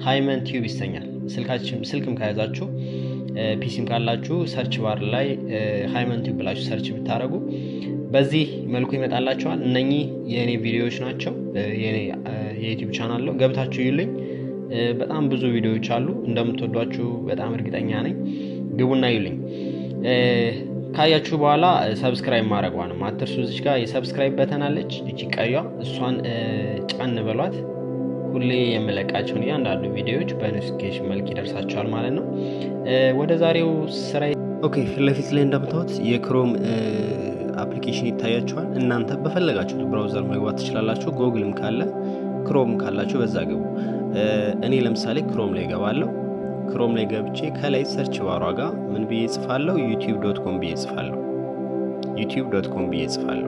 ሃይመን ቲዩብ ይሰኛል። ስልክም ከያዛችሁ ፒሲም ካላችሁ ሰርች ባር ላይ ሃይመን ቲዩብ ብላችሁ ሰርች ብታደረጉ በዚህ መልኩ ይመጣላቸዋል። እነኚህ የእኔ ቪዲዮዎች ናቸው። የኔ የዩቲዩብ ቻናል ነው። ገብታችሁ ይልኝ። በጣም ብዙ ቪዲዮዎች አሉ። እንደምትወዷችሁ በጣም እርግጠኛ ነኝ። ግቡና ይልኝ። ካያችሁ በኋላ ሰብስክራይብ ማድረጓ ነው አትርሱ። እዚች ጋር የሰብስክራይብ በተን አለች፣ እቺ ቀዩ እሷን ጫን በሏት። ሁሌ የምለቃቸውን እያንዳንዱ ቪዲዮዎች በኖቲፊኬሽን መልክ ይደርሳቸዋል ማለት ነው። ወደ ዛሬው ስራ ኦኬ። ፊት ለፊት ላይ እንደምታዩት የክሮም አፕሊኬሽን ይታያቸዋል። እናንተ በፈለጋችሁት ብራውዘር መግባት ትችላላችሁ። ጎግልም ካለ ክሮም ካላችሁ በዛ ግቡ። እኔ ለምሳሌ ክሮም ላይ ገባለሁ። ክሮም ላይ ገብቼ ከላይ ሰርች ባሯ ጋር ምን ብዬ ጽፋለሁ? ዩቲዩብ ዶት ኮም ብዬ ጽፋለሁ። ዩቲዩብ ዶት ኮም ብዬ ጽፋለሁ።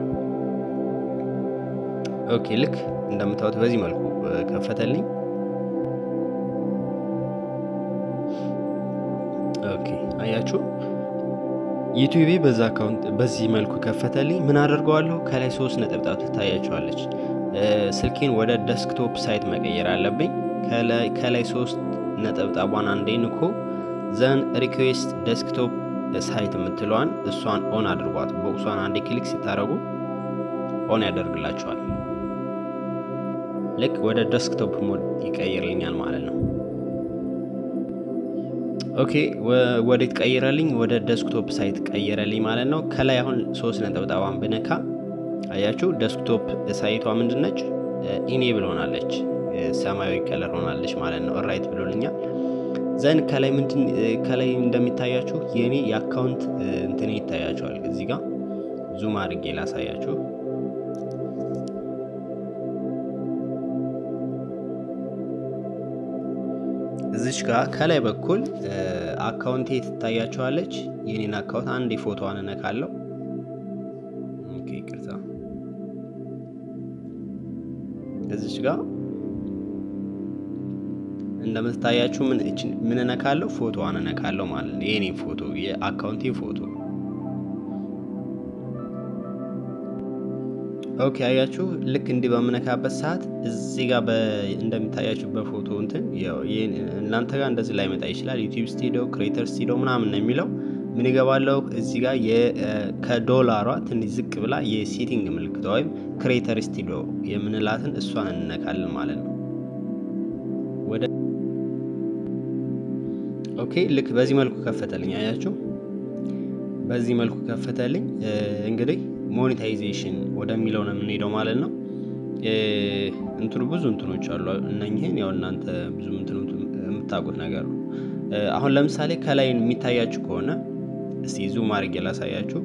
ኦኬ ልክ እንደምታዩት በዚህ መልኩ ከፈተልኝ። ኦኬ አያችሁ ዩቲዩቤ በዛ አካውንት በዚህ መልኩ ከፈተልኝ። ምን አደርገዋለሁ? ከላይ ሶስት ነጠብጣብ ትታያቸዋለች። ስልኬን ወደ ዴስክቶፕ ሳይት መቀየር አለብኝ። ከላይ ሶስት ነጠብጣቧን አንዴ ንኮ ዘን ሪኩዌስት ዴስክቶፕ ሳይት የምትለዋን እሷን ኦን አድርጓት። ቦክሷን አንዴ ክሊክ ሲታረጉ ኦን ያደርግላቸዋል። ልክ ወደ ዴስክቶፕ ሞድ ይቀይርልኛል ማለት ነው። ኦኬ ወዴት ቀይረልኝ? ወደ ዴስክቶፕ ሳይት ቀይረልኝ ማለት ነው። ከላይ አሁን ሶስት ነጠብጣቧን ብነካ አያችሁ ዴስክቶፕ ሳይቷ ምንድነች? ኢኔብል ሆናለች፣ ሰማያዊ ከለር ሆናለች ማለት ነው። ራይት ብሎልኛል። ዘን ከላይ ምንድን ከላይ እንደሚታያችሁ የእኔ የአካውንት እንትን ይታያችኋል። እዚህ ጋር ዙም አድርጌ ላሳያችሁ። እዚች ጋር ከላይ በኩል አካውንቴ ትታያችኋለች። የኔን አካውንት አንድ ፎቶዋን እነካለሁ። ኦኬ ይቅርታ። እዚች ጋር እንደምትታያችሁ ምን ምን እነካለሁ? ፎቶዋን እነካለሁ ማለት ነው። የኔን ፎቶ የአካውንቴ ፎቶ ኦኬ አያችሁ። ልክ እንዲህ በምነካበት ሰዓት እዚህ ጋር እንደሚታያችሁ በፎቶ እንትን እናንተ ጋር እንደዚህ ላይ መጣ ይችላል። ዩቲዩብ ስቱዲዮ፣ ክሬተር ስቱዲዮ ምናምን ነው የሚለው። ምን ይገባለሁ እዚህ ጋር ከዶላሯ ትንሽ ዝቅ ብላ የሴቲንግ ምልክቷ ወይም ክሬተር ስቱዲዮ የምንላትን እሷን እንነካለን ማለት ነው። ወደ ኦኬ ልክ በዚህ መልኩ ከፈተልኝ። አያችሁ በዚህ መልኩ ከፈተልኝ። እንግዲህ ሞኔታይዜሽን ወደሚለው ነው የምንሄደው ማለት ነው። እንትኑ ብዙ እንትኖች አሉ። እነኝህን ያው እናንተ ብዙ እንትኑ የምታውቁት ነገር ነው። አሁን ለምሳሌ ከላይ የሚታያችሁ ከሆነ እስቲ ዙም አድርጌ ላሳያችሁ።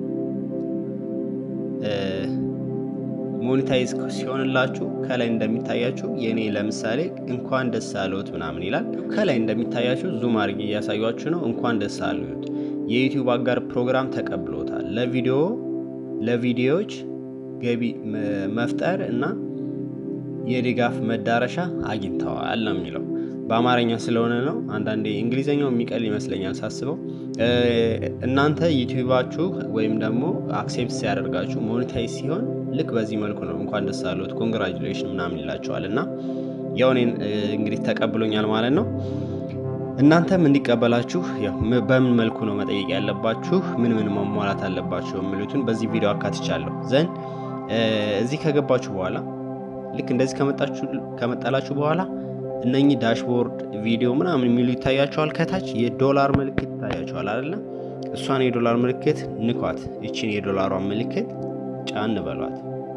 ሞኔታይዝ ሲሆንላችሁ ከላይ እንደሚታያችሁ የእኔ ለምሳሌ እንኳን ደስ አለዎት ምናምን ይላል። ከላይ እንደሚታያችሁ ዙም አድርጌ እያሳያችሁ ነው። እንኳን ደስ አለዎት የዩቲዩብ አጋር ፕሮግራም ተቀብሎታል ለቪዲዮ ለቪዲዮዎች ገቢ መፍጠር እና የድጋፍ መዳረሻ አግኝተዋል ነው የሚለው። በአማርኛ ስለሆነ ነው። አንዳንዴ እንግሊዝኛው የሚቀል ይመስለኛል ሳስበው። እናንተ ዩቲዩባችሁ ወይም ደግሞ አክሴፕት ሲያደርጋችሁ ሞኔታይዝ ሲሆን ልክ በዚህ መልኩ ነው። እንኳን ደስ አለዎት ኮንግራጁሌሽን ምናምን ይላቸዋል። እና ያው እኔን እንግዲህ ተቀብሎኛል ማለት ነው። እናንተም እንዲቀበላችሁ በምን መልኩ ነው መጠየቅ ያለባችሁ፣ ምን ምን ማሟላት አለባችሁ የሚሉትን በዚህ ቪዲዮ አካትቻለሁ። ዘን እዚህ ከገባችሁ በኋላ ልክ እንደዚህ ከመጣላችሁ በኋላ እነኚህ ዳሽቦርድ ቪዲዮ ምናምን የሚሉ ይታያቸዋል። ከታች የዶላር ምልክት ይታያቸዋል አይደለ? እሷን የዶላር ምልክት ንኳት። ይችን የዶላሯን ምልክት ጫን በሏት።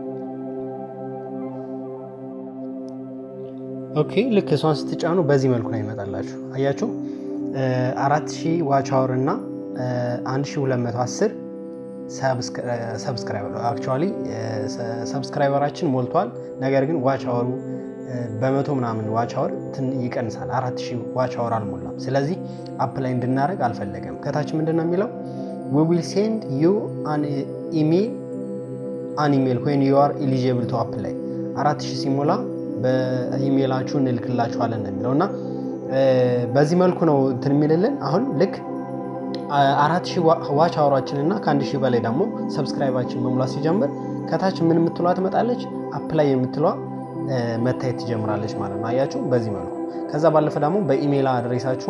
ኦኬ ልክ እሷን ስትጫኑ በዚህ መልኩ ነው ይመጣላችሁ። አያችሁ አራት ሺህ ዋች አወር እና አንድ ሺህ ሁለት መቶ አስር ሰብስክራይበር አክቹዋሊ ሰብስክራይበራችን ሞልቷል። ነገር ግን ዋች አወሩ በመቶ ምናምን ዋች አወር ይቀንሳል። አራት ሺህ ዋች አወር አልሞላም። ስለዚህ አፕ ላይ እንድናደርግ አልፈለገም። ከታች ምንድን ነው የሚለው ዊ ዊል ሴንድ ዩ አን ኢሜል አን ኢሜል ዌን ዩ አር ኤሊጂብል ቱ አፕ ላይ አራት ሺህ ሲሞላ በኢሜይላችሁ እንልክላችኋለን ነው የሚለው እና በዚህ መልኩ ነው እንትን የሚልልን አሁን ልክ አራት ሺህ ዋች አወራችን እና ከአንድ ሺህ በላይ ደግሞ ሰብስክራይባችን መሙላት ሲጀምር ከታች ምን የምትሏ ትመጣለች፣ አፕላይ የምትሏ መታየት ትጀምራለች ማለት ነው። አያችሁ በዚህ መልኩ ከዛ ባለፈ ደግሞ በኢሜይል አድሬሳችሁ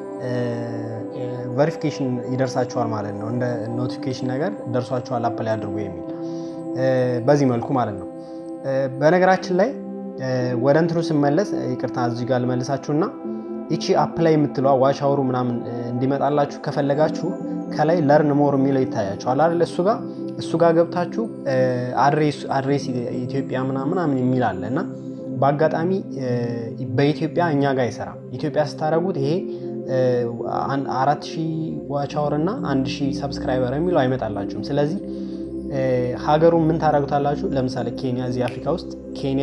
ቨሪፊኬሽን ይደርሳችኋል ማለት ነው። እንደ ኖቲፊኬሽን ነገር ደርሷችኋል አፕላይ አድርጉ የሚል በዚህ መልኩ ማለት ነው። በነገራችን ላይ ወደ እንትኑ ስመለስ ይቅርታ እዚህ ጋር ልመልሳችሁና ይቺ አፕላይ የምትለዋ ዋሻወሩ ምናምን እንዲመጣላችሁ ከፈለጋችሁ ከላይ ለርን ሞር የሚለው ይታያችኋል አይደል? እሱ ጋር እሱ ጋር ገብታችሁ አድሬስ ኢትዮጵያ ምናምን የሚል አለ እና በአጋጣሚ በኢትዮጵያ እኛ ጋር አይሰራም። ኢትዮጵያ ስታደረጉት ይሄ አራት ሺህ ዋቻወር እና አንድ ሺህ ሰብስክራይበር የሚለው አይመጣላችሁም። ስለዚህ ሀገሩን ምን ታደረጉታላችሁ? ለምሳሌ ኬንያ፣ እዚህ አፍሪካ ውስጥ ኬንያ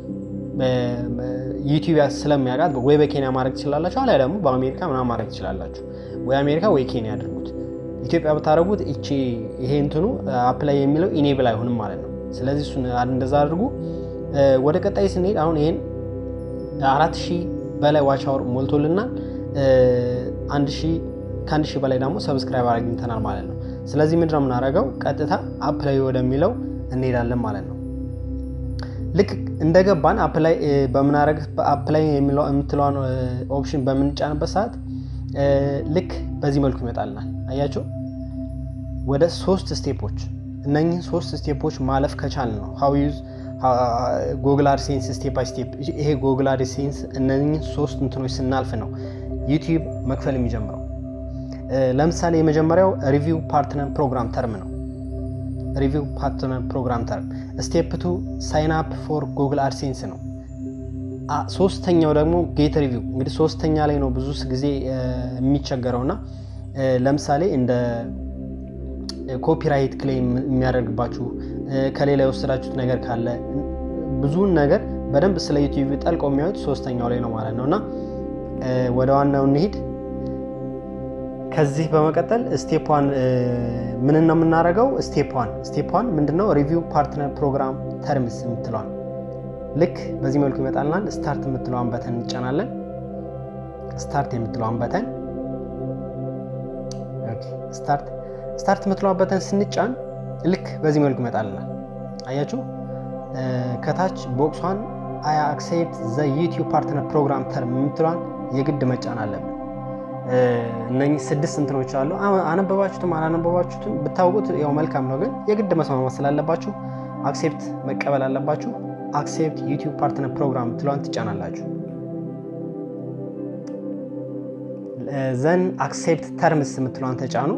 ዩቲዩብ ስለሚያውቃት ወይ በኬንያ ማድረግ ትችላላችሁ፣ አሊያ ደግሞ በአሜሪካ ምናምን ማድረግ ትችላላችሁ። ወይ አሜሪካ ወይ ኬንያ አድርጉት። ኢትዮጵያ ብታደረጉት እቺ ይሄ እንትኑ አፕላይ የሚለው ኢኔብል አይሆንም ማለት ነው። ስለዚህ እሱን እንደዛ አድርጉ። ወደ ቀጣይ ስንሄድ አሁን ይሄን አራት ሺህ በላይ ዋች አወር ሞልቶልናል። አንድ ሺህ ከአንድ ሺህ በላይ ደግሞ ሰብስክራይብ አግኝተናል ማለት ነው። ስለዚህ ምንድን ነው የምናደርገው? ቀጥታ አፕላይ ወደሚለው እንሄዳለን ማለት ነው። ልክ እንደገባን አፕላይ በምናደርግ አፕላይ የምትለዋን ኦፕሽን በምንጫንበት ሰዓት ልክ በዚህ መልኩ ይመጣልናል። አያቸው ወደ ሶስት ስቴፖች እነኝህን ሶስት ስቴፖች ማለፍ ከቻል ነው ሀው ዩዝ ጎግል አድሴንስ ስቴፕ ባይ ስቴፕ። ይሄ ጎግል አድሴንስ እነኝህን ሶስት እንትኖች ስናልፍ ነው ዩቲዩብ መክፈል የሚጀምረው። ለምሳሌ የመጀመሪያው ሪቪው ፓርትነር ፕሮግራም ተርም ነው። ሪቪው ፓርትነር ፕሮግራም ተርም። ስቴፕ ቱ ሳይን አፕ ፎር ጉግል አድሴንስ ነው። ሶስተኛው ደግሞ ጌት ሪቪው። እንግዲህ ሶስተኛ ላይ ነው ብዙ ጊዜ የሚቸገረው እና ለምሳሌ እንደ ኮፒራይት ክሌም የሚያደርግባችሁ ከሌላ የወሰዳችሁት ነገር ካለ ብዙውን ነገር በደንብ ስለ ዩቲዩብ ጠልቀው የሚያዩት ሶስተኛው ላይ ነው ማለት ነው እና ወደ ዋናው እንሂድ። ከዚህ በመቀጠል ስቴፕ ዋን ምን ነው የምናደርገው? ስቴፕ ዋን ስቴፕ ዋን ምንድነው? ሪቪው ፓርትነር ፕሮግራም ተርምስ የምትለዋል ልክ በዚህ መልኩ ይመጣልናል። ስታርት የምትለዋን በተን እንጫናለን። ስታርት የምትለዋን በተን ስታርት ስታርት የምትለዋን በተን ስንጫን ልክ በዚህ መልኩ ይመጣልናል። አያችሁ ከታች ቦክሷን አይ አክሴፕት ዘ ዩቲዩብ ፓርትነር ፕሮግራም ተርም የምትለዋን የግድ መጫን አለብን። እነኚህ ስድስት እንትኖች አሉ። አነበባችሁትም አላነበባችሁትም ብታውቁት ያው መልካም ነው፣ ግን የግድ መስማማት ስላለባችሁ አክሴፕት መቀበል አለባችሁ። አክሴፕት ዩቲዩብ ፓርትነር ፕሮግራም ትሏን ትጫናላችሁ። ዘን አክሴፕት ተርምስ የምትሏን ተጫኑ።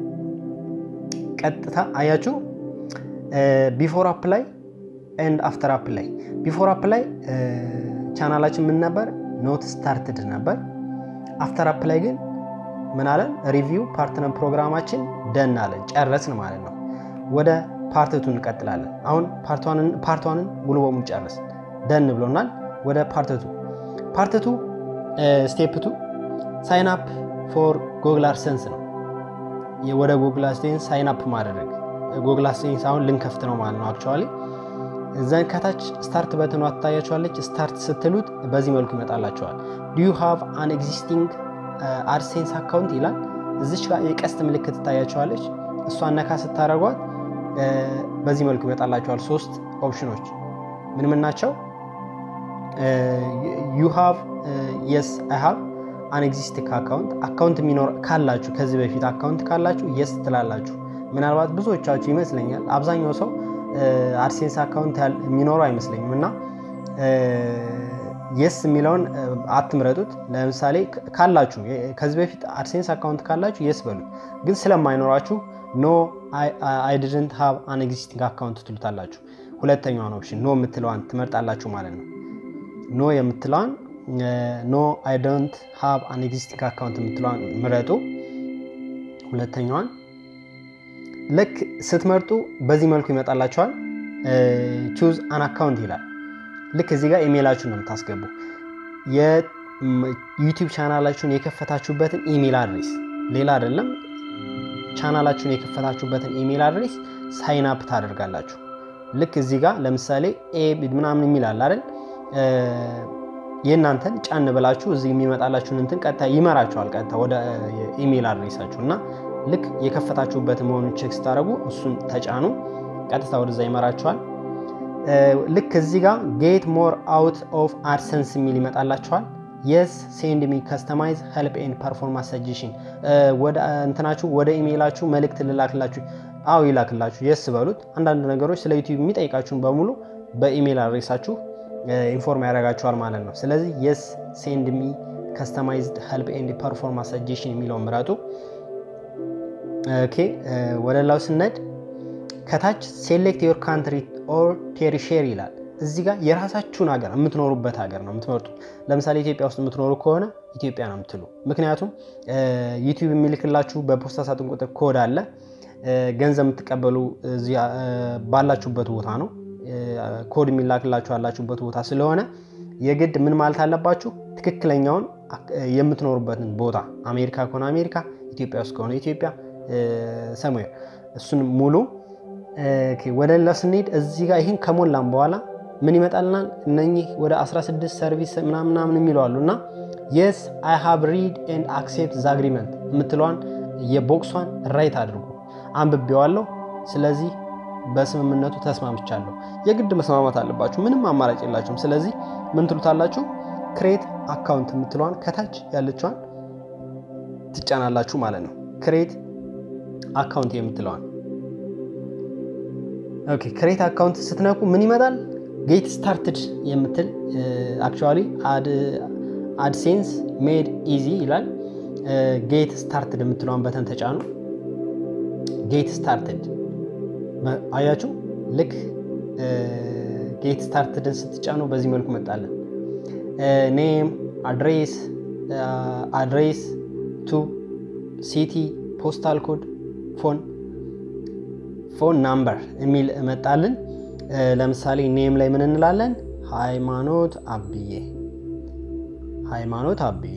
ቀጥታ አያችሁ ቢፎር አፕ ላይ ኤንድ አፍተር አፕ ላይ ቢፎር አፕ ላይ ቻናላችን ምን ነበር? ኖት ስታርትድ ነበር። አፍተር አፕ ላይ ግን ምን አለን? ሪቪው ፓርትነር ፕሮግራማችን ደን አለን፣ ጨረስን ማለት ነው። ወደ ፓርትቱ እንቀጥላለን። አሁን ፓርቷንን ሙሉ በሙሉ ጨረስ ደን ብሎናል። ወደ ፓርትቱ ፓርትቱ ስቴፕቱ ሳይን አፕ ፎር ጎግል አድሴንስ ነው። ወደ ጎግል አድሴንስ ሳይን አፕ ማድረግ ጎግል አድሴንስ አሁን ልንከፍት ነው ማለት ነው። አክቹዋሊ ዘን ከታች ስታርት በትኗ ትታያቸዋለች። ስታርት ስትሉት በዚህ መልኩ ይመጣላቸዋል። ዱ ዩ ሃቭ አን ኤግዚስቲንግ አድሴንስ አካውንት ይላል። እዚች ጋር የቀስት ምልክት ትታያቸዋለች። እሷን ነካ ስታደርጓት በዚህ መልኩ ይመጣላቸዋል። ሶስት ኦፕሽኖች ምን ምን ናቸው? ዩ ሃቭ የስ አይ ሃቭ አን ኤግዚስቲንግ አካውንት አካውንት የሚኖር ካላችሁ ከዚህ በፊት አካውንት ካላችሁ የስ ትላላችሁ። ምናልባት ብዙዎቻችሁ ይመስለኛል አብዛኛው ሰው አድሴንስ አካውንት የሚኖረው አይመስለኝም እና የስ የሚለውን አትምረጡት። ለምሳሌ ካላችሁ ከዚህ በፊት አድሴንስ አካውንት ካላችሁ የስ በሉት። ግን ስለማይኖራችሁ ኖ አይ ዲድንት ሃቭ አን ኤግዚስቲንግ አካውንት ትሉታላችሁ። ሁለተኛዋን ኦፕሽን ኖ የምትለዋን ትመርጣላችሁ ማለት ነው። ኖ የምትለዋን ኖ አይ ዶንት ሃቭ አን ኤግዚስቲንግ አካውንት የምትለዋን ምረጡ። ሁለተኛዋን ልክ ስትመርጡ በዚህ መልኩ ይመጣላችኋል። ቹዝ አን አካውንት ይላል። ልክ እዚህ ጋር ኢሜይላችሁን ነው የምታስገቡ። የዩቲዩብ ቻናላችሁን የከፈታችሁበትን ኢሜይል አድሬስ ሌላ አይደለም። ቻናላችሁን የከፈታችሁበትን ኢሜይል አድሬስ ሳይን አፕ ታደርጋላችሁ። ልክ እዚህ ጋር ለምሳሌ ኤ ምናምን የሚል አለ አይደል? የእናንተን ጫን ብላችሁ እዚህ የሚመጣላችሁን እንትን ቀጥታ ይመራችኋል፣ ቀጥታ ወደ ኢሜይል አድሬሳችሁ እና ልክ የከፈታችሁበት መሆኑን ቼክ ስታደርጉ እሱን ተጫኑ፣ ቀጥታ ወደዛ ይመራችኋል። ልክ እዚህ ጋር ጌት ሞር አውት ኦፍ አድሰንስ የሚል ይመጣላችኋል። የስ ሴንድ ሚ ከስተማይዝ ሄልፕ ኤንድ ፐርፎርማንስ ሰጀሽን ወደ እንትናችሁ ወደ ኢሜይላችሁ መልእክት ልላክላችሁ። አዎ ይላክላችሁ። የስ በሉት። አንዳንድ ነገሮች ስለ ዩቲዩብ የሚጠይቃችሁን በሙሉ በኢሜይል አድሬሳችሁ ኢንፎርም ያደርጋችኋል ማለት ነው። ስለዚህ የስ ሴንድ ሚ ከስተማይዝድ ሄልፕ ኤንድ ፐርፎርማንስ ሰጀሽን የሚለውን ምረጡ። ኦኬ ወደ ላው ስነድ ከታች ሴሌክት ዮር ካንትሪ ኦር ቴሪሼሪ ይላል። እዚህ ጋር የራሳችሁን ሀገር የምትኖሩበት ሀገር ነው የምትመርጡት። ለምሳሌ ኢትዮጵያ ውስጥ የምትኖሩ ከሆነ ኢትዮጵያ ነው የምትሉ። ምክንያቱም ዩቲዩብ የሚልክላችሁ በፖስታ ሳጥን ቁጥር ኮድ አለ። ገንዘብ የምትቀበሉ ባላችሁበት ቦታ ነው። ኮድ የሚላክላችሁ ያላችሁበት ቦታ ስለሆነ የግድ ምን ማለት አለባችሁ? ትክክለኛውን የምትኖሩበትን ቦታ አሜሪካ ከሆነ አሜሪካ፣ ኢትዮጵያ ውስጥ ከሆነ ኢትዮጵያ ሰሙዌር እሱን ሙሉ ወደ ሌላ ስንሄድ እዚህ ጋር ይህን ከሞላም በኋላ ምን ይመጣልናል? እነኚህ ወደ 16 ሰርቪስ ምናምናምን የሚለዋሉ እና የስ አይ ሃቭ ሪድ ኤንድ አክሴፕት ዝ አግሪመንት የምትለዋን የቦክሷን ራይት አድርጉ። አንብቤዋለሁ፣ ስለዚህ በስምምነቱ ተስማምቻለሁ። የግድ መስማማት አለባችሁ፣ ምንም አማራጭ የላችሁም። ስለዚህ ምን ትሉታላችሁ? ክሬት አካውንት የምትለዋን ከታች ያለችዋን ትጫናላችሁ ማለት ነው። ክሬት አካውንት የምትለዋን ኦኬ ክሬት አካውንት ስትነኩ ምን ይመጣል? ጌት ስታርትድ የምትል አክቹዋሊ አድሴንስ ሜድ ኢዚ ይላል። ጌት ስታርትድ የምትለዋን በተን ተጫኑ። ጌት ስታርትድ አያችሁ። ልክ ጌት ስታርትድን ስትጫኑ በዚህ መልኩ መጣለን። ኔም፣ አድሬስ፣ አድሬስ ቱ ሲቲ፣ ፖስታል ኮድ፣ ፎን ፎን ናምበር የሚል መጣልን። ለምሳሌ ኔም ላይ ምን እንላለን? ሃይማኖት አብዬ ሃይማኖት አብዬ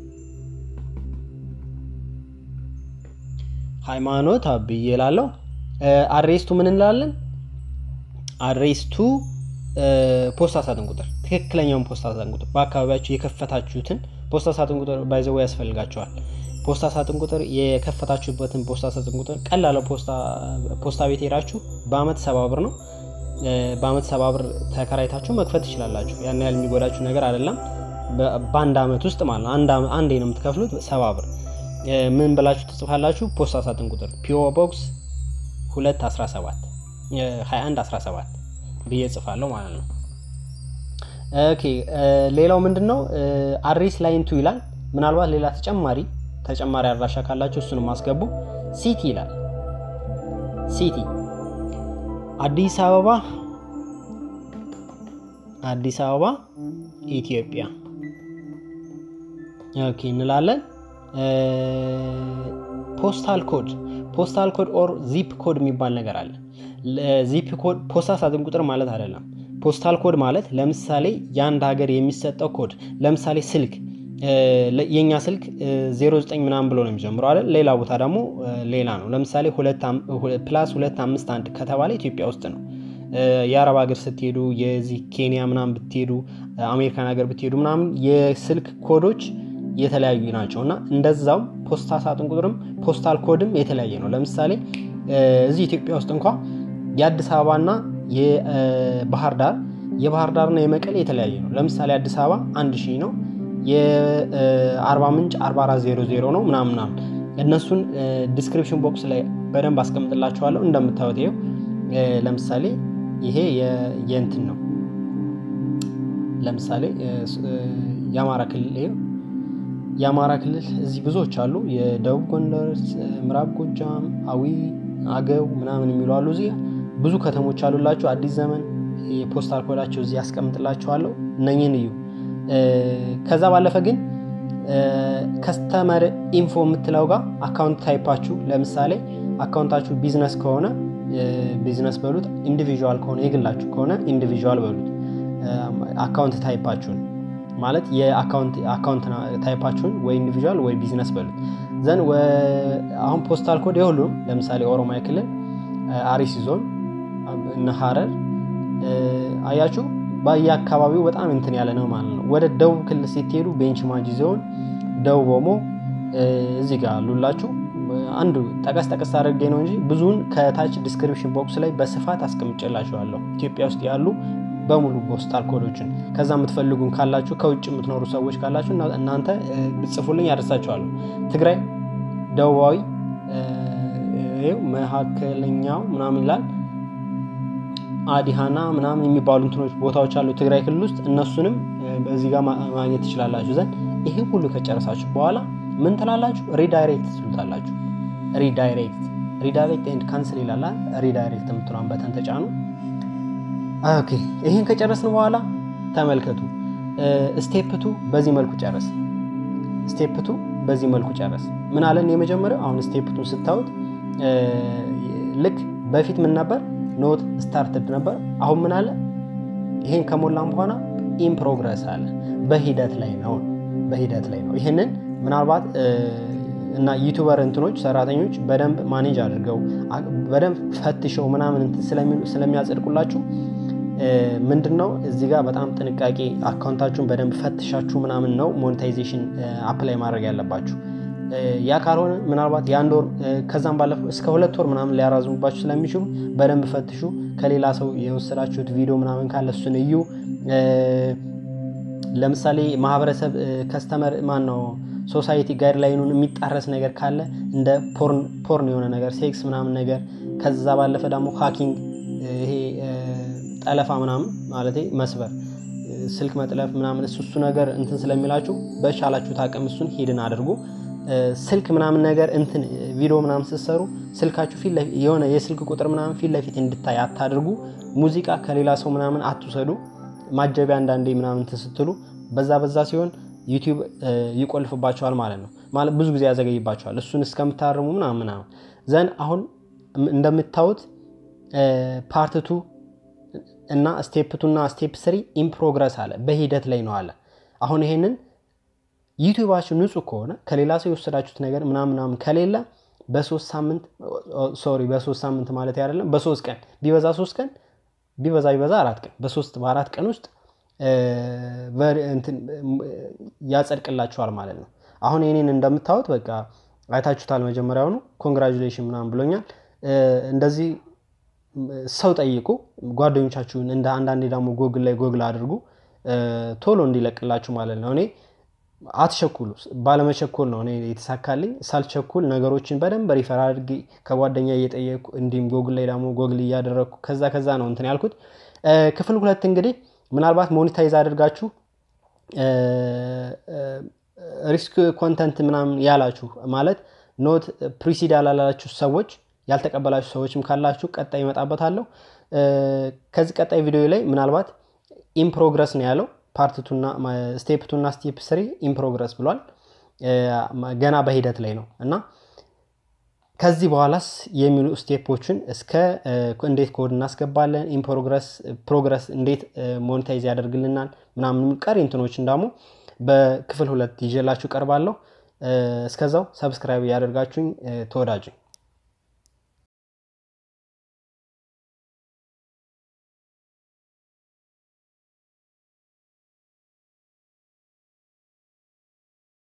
ሃይማኖት አብዬ ላለው አድሬስቱ ምን እንላለን? አድሬስቱ ፖስታ ሳጥን ቁጥር ትክክለኛውን ፖስታ ሳጥን ቁጥር በአካባቢያችሁ የከፈታችሁትን ፖስታ ሳጥን ቁጥር ባይዘው ያስፈልጋቸዋል። ፖስታ ሳጥን ቁጥር የከፈታችሁበትን ፖስታ ሳጥን ቁጥር ቀላለ ፖስታ ቤት ሄዳችሁ በአመት ሰባ ብር ነው። በአመት ሰባ ብር ተከራይታችሁ መክፈት ትችላላችሁ። ያን ያህል የሚጎዳችሁ ነገር አይደለም። በአንድ አመት ውስጥ ማለት ነው። አንዴ ነው የምትከፍሉት ሰባ ብር። ምን ብላችሁ ትጽፋላችሁ? ፖስታ ሳጥን ቁጥር ፒኦ ቦክስ 217 2117 ብዬ ጽፋለሁ ማለት ነው። ኦኬ ሌላው ምንድን ነው? አድሬስ ላይን ቱ ይላል። ምናልባት ሌላ ተጨማሪ ተጨማሪ አድራሻ ካላችሁ እሱንም አስገቡ። ሲቲ ይላል። ሲቲ አዲስ አበባ አዲስ አበባ ኢትዮጵያ ኦኬ እንላለን። ፖስታል ኮድ ፖስታል ኮድ ኦር ዚፕ ኮድ የሚባል ነገር አለ። ዚፕ ኮድ ፖስታ ሳጥን ቁጥር ማለት አይደለም። ፖስታል ኮድ ማለት ለምሳሌ የአንድ ሀገር የሚሰጠው ኮድ ለምሳሌ ስልክ የእኛ ስልክ 09 ምናምን ብሎ ነው የሚጀምረው አይደል? ሌላ ቦታ ደግሞ ሌላ ነው። ለምሳሌ ፕላስ 251 ከተባለ ኢትዮጵያ ውስጥ ነው። የአረብ ሀገር ስትሄዱ የዚህ ኬንያ ምናምን ብትሄዱ አሜሪካን ሀገር ብትሄዱ ምናምን የስልክ ኮዶች የተለያዩ ናቸው እና እንደዛው ፖስታ ሳጥን ቁጥርም ፖስታል ኮድም የተለያየ ነው። ለምሳሌ እዚህ ኢትዮጵያ ውስጥ እንኳ የአዲስ አበባና የባህር ዳር የባህር ዳርና የመቀሌ የተለያየ ነው። ለምሳሌ አዲስ አበባ አንድ ሺህ ነው የአርባ ምንጭ 4400 ነው ምናምን ምናምን እነሱን ዲስክሪፕሽን ቦክስ ላይ በደንብ አስቀምጥላችኋለሁ። እንደምታዩት ይኸው ለምሳሌ ይሄ የእንትን ነው። ለምሳሌ የአማራ ክልል ይኸው የአማራ ክልል እዚህ ብዙዎች አሉ። የደቡብ ጎንደር፣ ምዕራብ ጎጃም፣ አዊ፣ አገው ምናምን የሚሉ አሉ። እዚህ ብዙ ከተሞች አሉላችሁ። አዲስ ዘመን የፖስታል ኮዳቸው እዚህ ያስቀምጥላችኋለሁ። እነኝህን እዩ። ከዛ ባለፈ ግን ከስተመር ኢንፎ የምትለው ጋር አካውንት ታይፓችሁ ለምሳሌ አካውንታችሁ ቢዝነስ ከሆነ ቢዝነስ በሉት፣ ኢንዲቪዥዋል ከሆነ የግላችሁ ከሆነ ኢንዲቪዥዋል በሉት። አካውንት ታይፓችሁን ማለት የአካውንት ታይፓችሁን ወይ ኢንዲቪዥዋል ወይ ቢዝነስ በሉት። ዘን አሁን ፖስታል ኮድ የሁሉም ለምሳሌ ኦሮሚያ ክልል አርሲ ዞን እነ ሀረር አያችሁ በየአካባቢው በጣም እንትን ያለ ነው ማለት ነው። ወደ ደቡብ ክልል ስትሄዱ ቤንች ማጂ ዞን፣ ደቡብ ኦሞ እዚህ ጋር አሉላችሁ። አንዱ ጠቀስ ጠቀስ አድርጌ ነው እንጂ ብዙውን ከታች ዲስክሪፕሽን ቦክስ ላይ በስፋት አስቀምጬላችኋለሁ። ኢትዮጵያ ውስጥ ያሉ በሙሉ ፖስታል ኮዶችን ከዛ የምትፈልጉን ካላችሁ ከውጭ የምትኖሩ ሰዎች ካላችሁ እናንተ ብጽፉልኝ ያደርሳችኋለሁ። ትግራይ ደቡባዊ መካከለኛው ምናምን ይላል አዲሃና ምናምን የሚባሉ እንትኖች ቦታዎች አሉ ትግራይ ክልል ውስጥ እነሱንም በዚህ ጋር ማግኘት ትችላላችሁ። ዘንድ ይሄ ሁሉ ከጨረሳችሁ በኋላ ምን ትላላችሁ? ሪዳይሬክት ትሉታላችሁ። ሪዳይሬክት ሪዳይሬክት ኤንድ ካንስል ይላል። ሪዳይሬክት የምትሏን በተን ተጫኑ። ኦኬ ይህን ከጨረስን በኋላ ተመልከቱ። ስቴፕቱ በዚህ መልኩ ጨረስ። ስቴፕቱ በዚህ መልኩ ጨረስ። ምን አለን? የመጀመሪያው አሁን ስቴፕቱን ስታዩት ልክ በፊት ምን ነበር? ኖት ስታርትድ ነበር። አሁን ምን አለ? ይሄን ከሞላም በኋላ ኢን ፕሮግረስ አለ። በሂደት ላይ ነው፣ በሂደት ላይ ነው። ይህንን ምናልባት እና ዩቱበር እንትኖች ሰራተኞች በደንብ ማኔጅ አድርገው በደንብ ፈትሸው ምናምን ስለሚያጸድቁላችሁ ምንድን ነው እዚህ ጋር በጣም ጥንቃቄ አካውንታችሁን በደንብ ፈትሻችሁ ምናምን ነው ሞኔታይዜሽን አፕላይ ማድረግ ያለባችሁ። ያ ካልሆነ ምናልባት የአንድ ወር ከዛም ባለፈው እስከ ሁለት ወር ምናምን ሊያራዝሙባችሁ ስለሚችሉ በደንብ ፈትሹ። ከሌላ ሰው የወሰዳችሁት ቪዲዮ ምናምን ካለ እሱን እዩ። ለምሳሌ ማህበረሰብ ከስተመር ማን ነው ሶሳይቲ ጋይድላይኑን የሚጣረስ ነገር ካለ እንደ ፖርን የሆነ ነገር ሴክስ ምናምን ነገር ከዛ ባለፈ ደግሞ ሃኪንግ ይሄ ጠለፋ ምናምን ማለት መስበር ስልክ መጥለፍ ምናምን እሱ እሱ ነገር እንትን ስለሚላችሁ በቻላችሁት አቅም እሱን ሂድን አድርጉ። ስልክ ምናምን ነገር እንትን ቪዲዮ ምናምን ስትሰሩ ስልካችሁ የሆነ የስልክ ቁጥር ምናምን ፊት ለፊት እንድታይ አታድርጉ። ሙዚቃ ከሌላ ሰው ምናምን አትውሰዱ። ማጀቢያ አንዳንዴ ምናምን እንትን ስትሉ በዛ በዛ ሲሆን ዩቲዩብ ይቆልፍባቸዋል ማለት ነው። ማለት ብዙ ጊዜ ያዘገይባቸዋል። እሱን እስከምታርሙ ምናምን ምናምን ዘንድ አሁን እንደምታዩት ፓርትቱ እና ስቴፕ ቱ እና ስቴፕ ስሪ ኢን ፕሮግረስ አለ፣ በሂደት ላይ ነው አለ። አሁን ይሄንን ዩቲዩባችሁ ንጹህ ከሆነ ከሌላ ሰው የወሰዳችሁት ነገር ምናምን ምናምን ከሌለ በሶስት ሳምንት ሶሪ በሶስት ሳምንት ማለት አይደለም፣ በሶስት ቀን ቢበዛ ሶስት ቀን ቢበዛ ቢበዛ አራት ቀን በሶስት በአራት ቀን ውስጥ ያጸድቅላችኋል ማለት ነው። አሁን የኔን እንደምታዩት በቃ አይታችሁታል። መጀመሪያውኑ ኮንግራጁሌሽን ምናምን ብሎኛል። እንደዚህ ሰው ጠይቁ፣ ጓደኞቻችሁን እንደ አንዳንዴ ደግሞ ጎግል ላይ ጎግል አድርጉ ቶሎ እንዲለቅላችሁ ማለት ነው። እኔ አትቸኩሉ፣ ባለመቸኮል ነው እኔ የተሳካልኝ። ሳልቸኩል ነገሮችን በደንብ ሪፈር አድርጌ ከጓደኛ እየጠየቅኩ እንዲሁም ጎግል ላይ ደግሞ ጎግል እያደረግኩ ከዛ ከዛ ነው እንትን ያልኩት። ክፍል ሁለት እንግዲህ ምናልባት ሞኒታይዝ አድርጋችሁ ሪስክ ኮንተንት ምናምን ያላችሁ ማለት ኖት ፕሪሲድ ያላላችሁ ሰዎች ያልተቀበላችሁ ሰዎችም ካላችሁ ቀጣይ ይመጣበታለሁ። ከዚህ ቀጣይ ቪዲዮ ላይ ምናልባት ኢን ፕሮግረስ ነው ያለው ፓርትቱና ስቴፕ ቱና ስቴፕ ስሪ ኢን ፕሮግረስ ብሏል። ገና በሂደት ላይ ነው እና ከዚህ በኋላስ የሚሉ ስቴፖችን እስከ እንዴት ኮድ እናስገባለን፣ ኢን ፕሮግረስ እንዴት ሞኔታይዝ ያደርግልናል ምናምን ቀሪ እንትኖችን ደግሞ በክፍል ሁለት ይዤላችሁ ቀርባለሁ። እስከዛው ሰብስክራይብ እያደርጋችሁኝ ተወዳጁኝ